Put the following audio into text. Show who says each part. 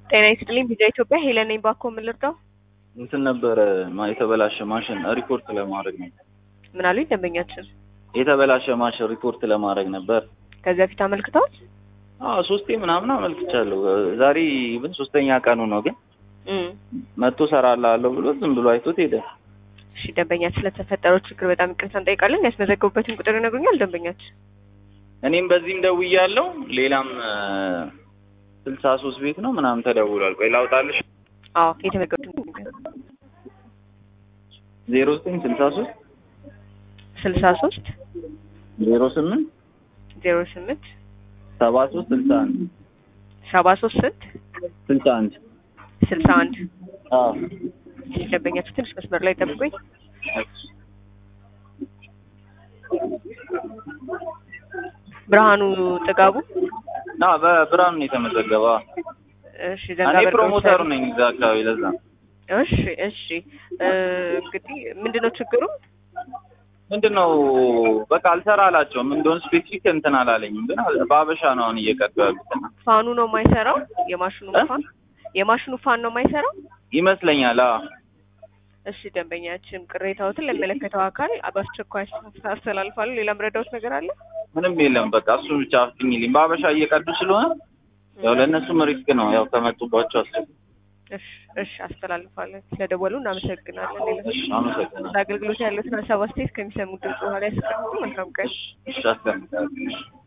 Speaker 1: ጤና ይስጥልኝ ቪዛ ኢትዮጵያ ሄለን ነኝ። ባኮ ምን ልርዳው?
Speaker 2: እንትን ነበረ ማ- የተበላሸ ማሽን ሪፖርት ለማድረግ ነበር።
Speaker 1: ምን አሉኝ ደንበኛችን?
Speaker 2: የተበላሸ ማሽን ሪፖርት ለማድረግ ነበር።
Speaker 1: ከዚህ በፊት አመልክተዋል?
Speaker 2: አዎ ሶስቴ ምናምን አመልክቻለሁ። ዛሬ ብን ሶስተኛ ቀኑ ነው። ግን
Speaker 1: እም
Speaker 2: መጥቶ ሰራላለሁ ብሎ ዝም ብሎ አይቶት ሄደ።
Speaker 1: እሺ ደንበኛችን ስለተፈጠረው ችግር በጣም ይቅርታ እንጠይቃለን። ያስመዘገቡበትን ቁጥር ይነግሩኛል ደንበኛችን?
Speaker 2: እኔም በዚህም ደውያለሁ። ሌላም ስልሳ ሶስት ቤት ነው ምናምን ተደውሏል። ቆይ ላውጣልሽ።
Speaker 1: አዎ የተመዘገቡትን
Speaker 2: ዜሮ ዘጠኝ ስልሳ ሶስት
Speaker 1: ስልሳ ሶስት
Speaker 2: ዜሮ ስምንት
Speaker 1: ዜሮ ስምንት
Speaker 2: ሰባ ሶስት ስልሳ አንድ
Speaker 1: ሰባ ሶስት ስንት
Speaker 2: ስልሳ አንድ
Speaker 1: ስልሳ አንድ
Speaker 2: አዎ
Speaker 1: እሺ ደንበኛችን ትንሽ መስመር ላይ ጠብቁኝ። ብርሃኑ ጥጋቡ
Speaker 2: ና በብርሃኑ ነው የተመዘገበ።
Speaker 1: እሺ
Speaker 2: እኔ
Speaker 1: ዘንጋበር
Speaker 2: ፕሮሞተሩ ነኝ እዛ አካባቢ ለዛ
Speaker 1: እሺ እሺ እ እንግዲህ ምንድነው ችግሩ?
Speaker 2: ምንድነው በቃ አልሰራ አላቸውም። እንደሆነ ስፔሲፊክ እንትን አላለኝም፣ ግን በአበሻ ነው አሁን እየቀዱ ያሉት እና
Speaker 1: ፋኑ ነው የማይሰራው? የማሽኑ
Speaker 2: እ?
Speaker 1: ፋን የማሽኑ ፋን ነው የማይሰራው?
Speaker 2: ይመስለኛል። አዎ
Speaker 1: እሺ ደንበኛችን ቅሬታዎትን ለሚመለከተው አካል በአስቸኳይ አስተላልፋሉ። ሌላ ምረዳዎች ነገር አለ?
Speaker 2: ምንም የለም። በቃ እሱን ብቻ አፍትኝልኝ። በአበሻ እየቀዱ ስለሆነ ያው ለእነሱም ሪስክ ነው ያው ከመጡባቸው አስ
Speaker 1: እሺ እሺ አስተላልፋለን። ስለደወሉ እናመሰግናለን። ሌላ
Speaker 2: እሺ አመሰግናለሁ።
Speaker 1: ለአገልግሎት ያሉትን ሀሳብ አስተያየት ከሚሰሙ ድምጽ በኋላ ያስቀምጡ። መልካም ቀን።
Speaker 2: እሺ አስቀምጣለሁ።